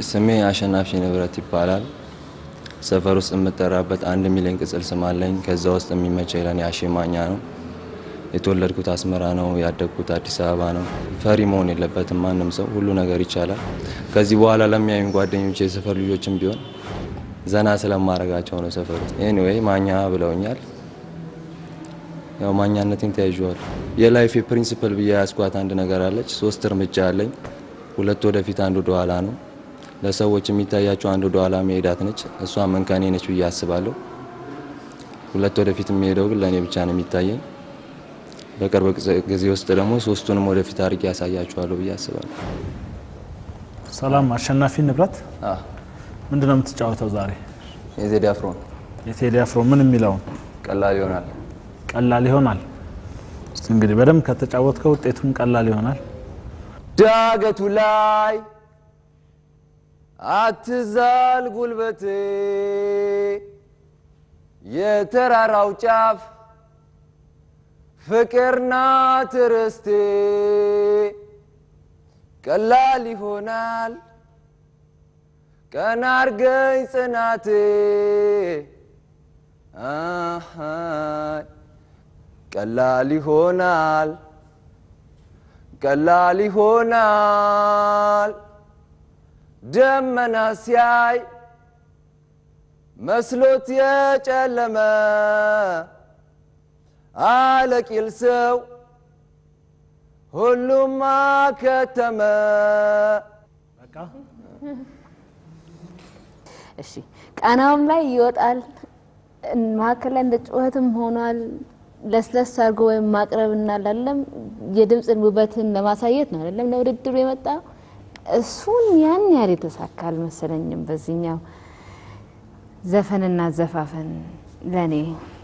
ስሜ አሸናፊ ንብረት ይባላል። ሰፈር ውስጥ የምጠራበት አንድ ሚሊዮን ቅጽል ስም አለኝ። ከዛ ውስጥ የሚመቸኝ ለኔ አሼማኛ ነው። የተወለድኩት አስመራ ነው። ያደግኩት አዲስ አበባ ነው። ፈሪ መሆን የለበትም ማንም ሰው፣ ሁሉ ነገር ይቻላል። ከዚህ በኋላ ለሚያዩኝ ጓደኞች፣ የሰፈር ልጆችም ቢሆን ዘና ስለማረጋቸው ነው ሰፈር ውስጥ። ኤኒዌይ ማኛ ብለውኛል። ያው ማኛነቴን ተያይዤዋል። የላይፍ ፕሪንሲፕል ብዬ ያስኳት አንድ ነገር አለች። ሶስት እርምጃ አለኝ። ሁለት ወደፊት፣ አንድ ወደ ኋላ ነው። ለሰዎች የሚታያቸው አንድ ወደ ኋላ መሄዳት ነች። እሷ መንከኔ ነች ብዬ አስባለሁ። ሁለት ወደፊት የሚሄደው ግን ለእኔ ብቻ ነው የሚታየኝ። በቅርብ ጊዜ ውስጥ ደግሞ ሶስቱንም ወደፊት አድርጌ ያሳያችኋለሁ ብዬ አስባለሁ። ሰላም አሸናፊ ንብረት፣ ምንድን ነው የምትጫወተው ዛሬ? የዜድ አፍሮን የቴዲ አፍሮ ምን የሚለውን ቀላል ይሆናል። ቀላል ይሆናል። እስቲ እንግዲህ በደንብ ከተጫወትከው ውጤቱም ቀላል ይሆናል። ዳገቱ ላይ አትዛል ጉልበቴ፣ የተራራው ጫፍ ፍቅርና ትርስቴ፣ ቀላል ይሆናል ቀና አርገኝ ጽናቴ አሃይ ቀላል ይሆናል ቀላል ይሆናል ደመና ሲያይ መስሎት የጨለመ አለቂል ሰው ሁሉም አከተመ። እሺ ቃናውም ላይ ይወጣል። መካከል ላይ እንደ ጩኸትም ሆኗል። ለስለስ አድርጎ ወይም ማቅረብ እናላለም የድምፅን ውበትን ለማሳየት ነው አይደለም ለውድድሩ የመጣ እሱን ያን ያህል የተሳካ አልመሰለኝም። በዚህኛው ዘፈንና ዘፋፈን ለእኔ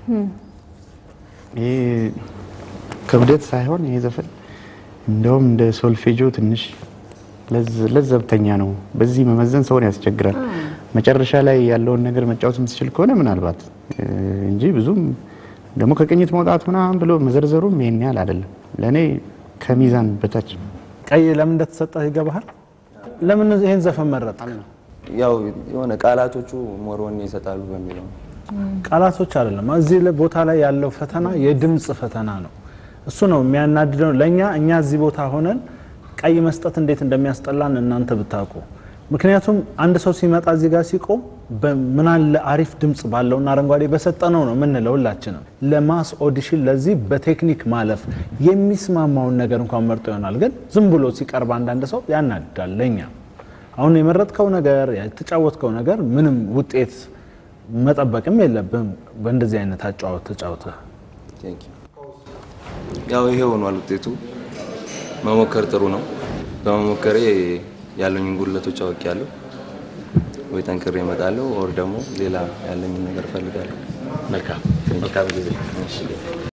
ይሄ ክብደት ሳይሆን ይሄ ዘፈን እንደውም እንደ ሶልፌጆ ትንሽ ለዘብተኛ ነው። በዚህ መመዘን ሰውን ያስቸግራል። መጨረሻ ላይ ያለውን ነገር መጫወት የምትችል ከሆነ ምናልባት እንጂ ብዙም ደግሞ ከቅኝት መውጣት ምናምን ብሎ መዘርዘሩም ይሄን ያህል አይደለም። ለእኔ ከሚዛን በታች ቀይ ለምን እንደተሰጠህ ይገባሃል? ለምን ይሄን ዘፈን መረጥ? ያው የሆነ ቃላቶቹ ሞሮን ይሰጣሉ በሚለው ነው። ቃላቶች አይደለም። እዚህ ላይ ቦታ ላይ ያለው ፈተና የድምፅ ፈተና ነው። እሱ ነው የሚያናድደው ለእኛ እኛ እዚህ ቦታ ሆነን ቀይ መስጠት እንዴት እንደሚያስጠላን እናንተ ብታውቁ። ምክንያቱም አንድ ሰው ሲመጣ እዚህ ጋር ሲቆም ምናለ አሪፍ ድምፅ ባለውና አረንጓዴ በሰጠነው ነው የምንለው ሁላችንም። ለማስ ኦዲሽን ለዚህ በቴክኒክ ማለፍ የሚስማማውን ነገር እንኳን መርጦ ይሆናል። ግን ዝም ብሎ ሲቀርብ አንዳንድ ሰው ያናድዳል። ለእኛ አሁን የመረጥከው ነገር የተጫወትከው ነገር ምንም ውጤት መጠበቅም የለብም። በእንደዚህ አይነት አጫወት ተጫውተህ ቴንክ ዩ። ያው ይሄ ሆኗል ውጤቱ። መሞከር ጥሩ ነው። በመሞከሬ ያለኝን ጉድለቶች አውቄያለሁ። ወይ ጠንክሬ እመጣለሁ፣ ወር ደግሞ ሌላ ያለኝን ነገር እፈልጋለሁ። መልካም መልካም ጊዜ። እሺ።